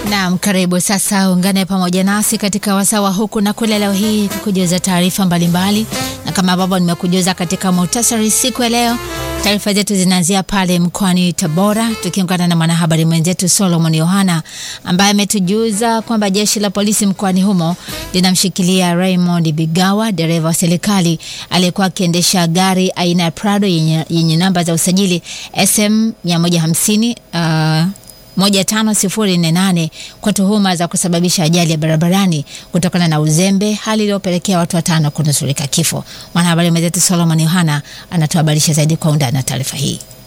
Naam, karibu sasa, ungane pamoja nasi katika wasawa huku na kule, leo hii kukujuza taarifa mbalimbali, na kama ambavyo nimekujuza katika muhtasari siku ya leo, taarifa zetu zinaanzia pale mkoani Tabora, tukiungana na mwanahabari mwenzetu Solomon Yohana ambaye ametujuza kwamba jeshi la polisi mkoani humo linamshikilia Raymond Bigawa, dereva wa serikali aliyekuwa akiendesha gari aina ya Prado yenye, yenye namba za usajili SM 150 uh, 15048 kwa tuhuma za kusababisha ajali ya barabarani kutokana na uzembe, hali iliyopelekea watu watano kunusurika kifo. Mwanahabari mwenzetu Solomon Yohana anatuhabarisha zaidi kwa undani na taarifa hii.